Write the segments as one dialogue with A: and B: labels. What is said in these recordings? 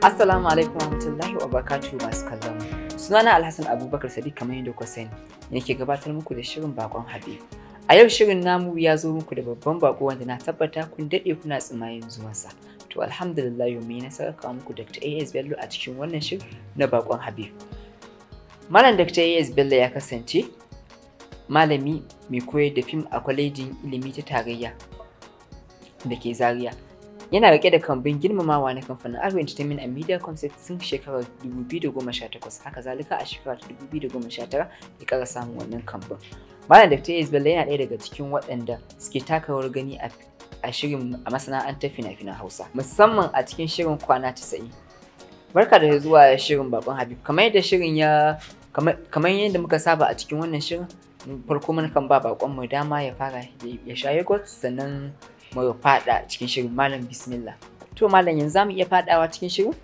A: Assalamu alaikum warahmatullahi wabarakatuh masu kallon mu. Sunana Alhassan Abubakar Sadiq kamar yadda kuka sani. Nake gabatar muku da shirin bakon Habib. A yau shirin namu ya zo muku da babban bako wanda na tabbata kun daɗe kuna tsimayin zuwansa. To alhamdulillah yau mai nasarar kawo muku Dr. AS Bello a cikin wannan shirin na bakon Habib. Malam Dr. AS Bello ya kasance malami mai koyar da fim a kwalejin ilimi ta tarayya da ke Zaria. Yana rike da kambin girmamawa na kamfanin Aro Entertainment and Media Concept sun shekarar 2018 haka zalika a shekarar 2019 ya kara samun wannan kambin. Malam Dr. Yes Bello yana ɗaya daga cikin waɗanda suke taka rawar gani a shirin a masana'antar fina-finan Hausa musamman a cikin shirin kwana 90. Barka da zuwa shirin bakon Habib kamar yadda shirin ya kamar yadda muka saba a cikin wannan shirin farko mun kan ba bakon mu dama ya fara ya sha yogurt sannan mu fada cikin shirin malam bismillah to malam yanzu zamu iya fadawa cikin shirin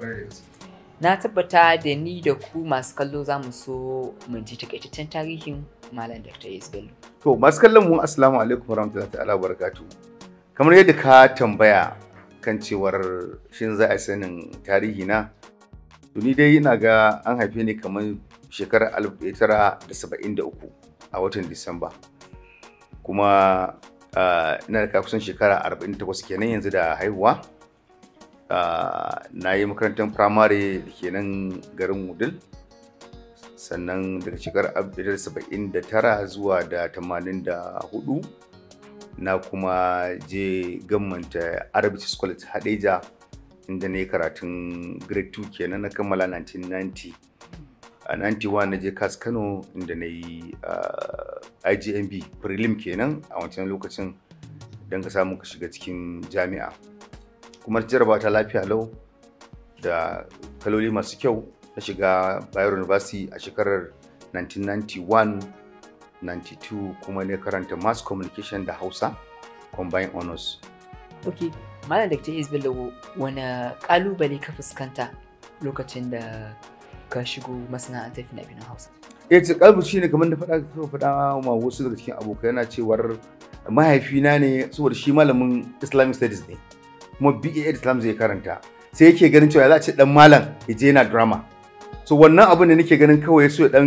A: na tabbata da ni da ku masu kallo za mu so mu ji takaitaccen tarihin malam dr yes bello
B: to masu kallon mu assalamu alaikum warahmatullahi ta'ala barakatuh kamar yadda ka tambaya kan cewar shin za a sanin tarihi na to ni dai ina ga an haife ni kamar shekarar 1973 a watan disamba kuma Uh, ina da kusan shekara 48 kenan yanzu da haihuwa uh, na yi makarantar firamare da ke nan garin wudil sannan daga shekarar 1979 zuwa da 84 na kuma je gammanta arabic school ta hadeja inda na yi karatun grade 2 kenan na kammala 1990 a 91 na je kas kano inda na yi igmb prelim kenan a wancan lokacin don ka samu ka shiga cikin jami'a kuma jaraba ta lafiya lau da kaloli masu kyau na shiga bayero university a shekarar 1991 92 kuma ne karanta mass communication da hausa combined honors
A: ok malam da ta bello wani kalubale ka fuskanta lokacin da ka shigo masana'antar fina-finan hausa
B: eh ce kalbu shine kamar da faɗa ka faɗa ma wasu daga cikin abokai yana cewar mahaifina ne saboda shi malamin islamic studies ne kuma BA islam zai karanta sai yake ganin cewa za a ce dan malam ya je yana drama so wannan abin da nake ganin kawai so ya dan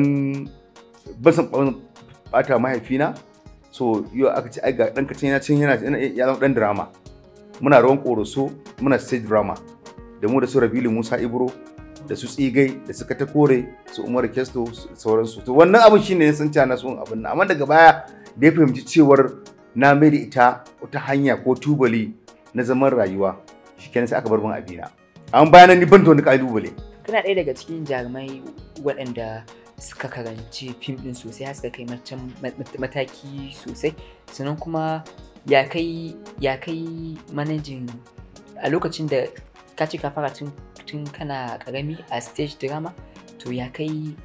B: basan bata mahaifina so yau aka ce ai ga dan kacin yana cin yana ya zama dan drama muna rawan koroso muna stage drama da mu da su Rabilu Musa Ibro da su tsigai da suka ta kore su umar kesto da sauransu to wannan abin shine ya san na son abin nan amma daga baya da ya fahimci cewar na mai da ita wata hanya ko tubali na zaman rayuwa shikenan sai aka bar min abina an bayan ni ban da wani kalubale
A: kana ɗaya daga cikin jarumai waɗanda suka karanci fim ɗin sosai har suka kai mataki sosai sannan kuma ya kai ya kai manajin a lokacin da ka ce ka fara tun tun kana karami a stage drama to ya kai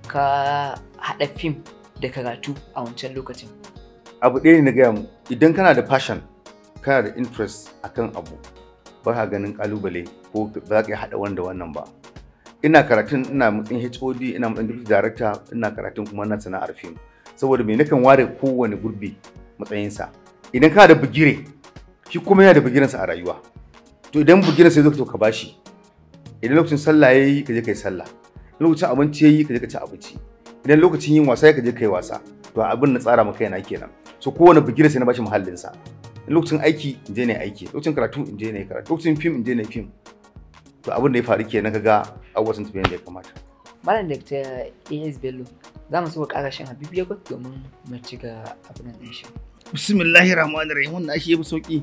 A: ka haɗa fim da karatu a wancan lokacin
B: abu ɗaya ne na gaya mu idan kana da passion kana da interest akan abu ba ka ganin kalubale ko ba za ka haɗa wanda wannan ba ina karatun ina matsayin hod ina matsayin deputy director ina karatun kuma na sana'ar fim saboda me nakan ware kowane gurbi matsayinsa idan kana da bugire shi kuma yana da bugirensa a rayuwa to idan bugirensa ya zo to ka bashi idan lokacin sallah ya yi ka je ka yi sallah idan lokacin abinci ya yi ka je ka ci abinci idan lokacin yin wasa ya ka je ka yi wasa to abin na tsara maka yana kenan so kowane bigire sai na bashi muhallinsa in lokacin aiki in je ne aiki lokacin karatu in je ne karatu lokacin fim in je ne fim to abin da ya faru kenan kaga abubuwa sun tafi yadda ya kamata
A: malam da ta as bello za mu so ƙara shan habibu yogurt domin mu ci ga abin nan shi
B: bismillahir rahmanir rahim wannan shi yafi sauki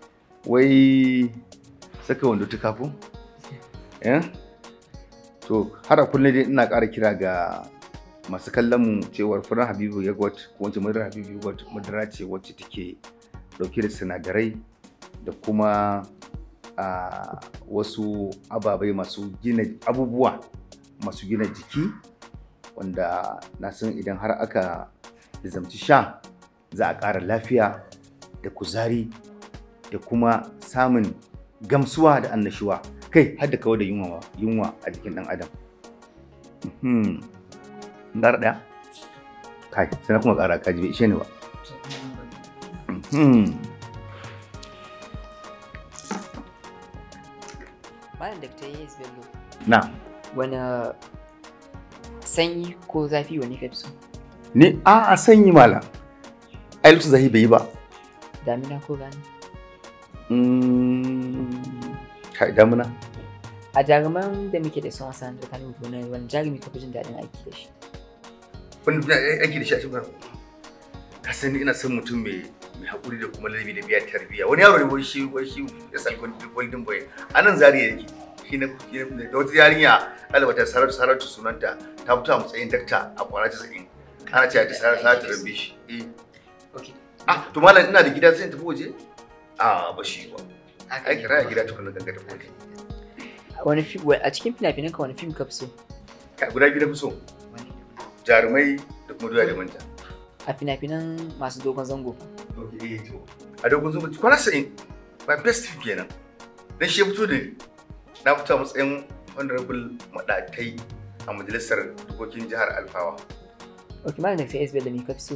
B: wai saka wando ta kafin to har a kullum dai ina ƙara kira ga masu kallon mu cewar furen habibu yogurt ko wacce madarar habibu yogurt madara ce wacce take dauke da sinadarai da kuma a wasu ababai masu gina abubuwa masu gina jiki wanda na san idan har aka zamci sha za a ƙara lafiya da kuzari da kuma samun gamsuwa da annashuwa kai har da kawai da yunwa yunwa a jikin ɗan adam ƙara ɗaya kai sai na kuma ƙara kaji bai ishe ni ba
A: malam Dr. Yes Bello
B: na
A: wani sanyi ko zafi wani ka fi so
B: ni a a sanyi malam ai lokacin zahi bai yi ba
A: damina ko rani
B: Mm, kai damuna
A: a jaruman da muke da sun wasan da kanin gona wani jarumi ka fi jin daɗin aiki da shi
B: wanda ina aiki da shi a cikin ka sani ina son mutum mai mai haƙuri da kuma ladabi da biya tarbiyya wani yaro ne wai shi wai shi ya san golden boy a nan zariya yake shi na shi na- da wata yarinya ɗaliba ta saratu saratu sunanta ta fito a matsayin dakta a kwana casa'in ana cewa ta saratu saratu rabbi shi eh
A: okay
B: ah to malam ina da gida sai in tafi waje a ba shi ba ai kira ya gida tukunna ganga tafi waje
A: wani fim a cikin fina-finan ka wani fim ka fi so
B: Ka- guda biyu na fi so jarumai da kuma doya da manja
A: a fina-finan masu dogon zango
B: Okay, to. A dogon zuba kwana sa'in my best film kenan. Dan shi ya fito da ni. Na fito a matsayin honorable madatai a majalisar dokokin jihar Alfawa.
A: ok malam Dr. Yes Bello me ka fi so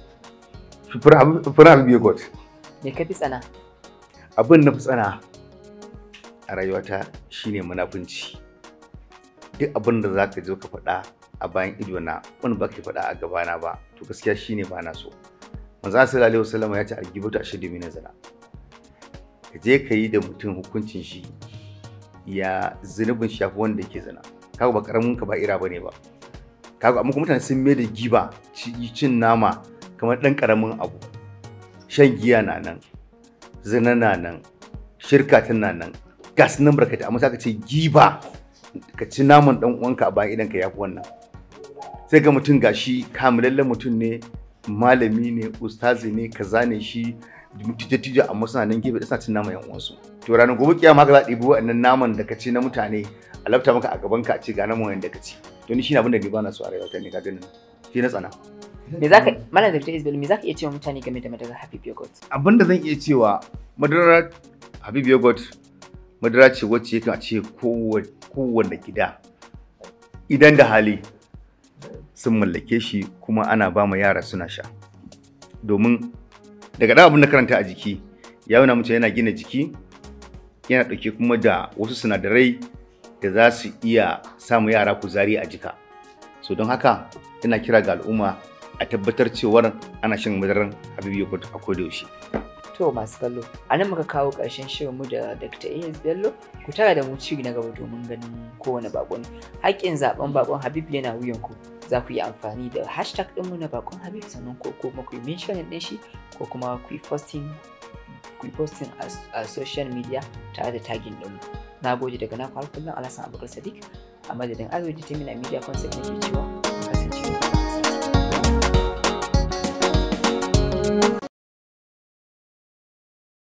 B: Fura Habibu God.
A: me ka fi tsana
B: Abin na fi tsana a rayuwata shine munafunci. Duk abin da za ka zo ka faɗa a bayan idona wani ba ka faɗa a gabana ba to gaskiya shine ba na so. Manzo sallallahu alaihi wasallam ya ce algibatu ashadu min zina. ka je ka yi da mutum hukuncin shi ya zunubin shi yafi wanda yake zina kaga ba karamin ka ba ira bane ba kaga amma kuma mutane sun mai da giba ci- cin nama kamar dan karamin abu shan giya na nan zina na nan shirka tana nan gas nan barkata amma sai ka ce giba ka ci naman dan uwanka a bayan idan ka yafi wannan sai ga mutum gashi kamilallen mutum ne malami ne ustazi ne kaza ne shi tije-tije amma suna nan gefe da suna cin naman yan uwansu to ranar gobe kiyama ka za a ɗibi waɗannan naman da ka ci na mutane a lafta maka a gaban ka a ce ga naman wanda ka ci to ni shine abin da ni ba na so a rayuwa ne ka ganin shi na tsana
A: me zaka malam Dr. Yes Bello me zaka iya cewa mutane game da madarar Habib Yogurt
B: abin da zan iya cewa madara habib yogurt madara ce wacce yakan a ce kowa- kowanne gida idan da hali sun mallake shi kuma ana ba ma yara suna sha domin daga ɗan abin da karanta a jiki ya nuna mace yana gina jiki yana ɗauke kuma da wasu sinadarai da za su iya samu yara kuzari a jika so don haka ina kira ga al'umma a tabbatar cewar ana shan madarar habib yogurt a kodayaushe
A: to masu kallo a nan muka kawo ƙarshen shirinmu da Dr. Yes Bello ku tara da mu ci na gaba domin ganin kowane bakon haƙƙin zaben bakon Habib yana wuyan ku za ku yi amfani da hashtag ɗinmu na bakon Habib sannan ko kuma ku yi mention ɗin shi ko kuma ku yi posting ku yi posting a, a social media tare da tagging ɗinmu na gode daga na har kullum Alhassan Abubakar Sadiq a madadin Arewa Determina Media Concept ne ke cewa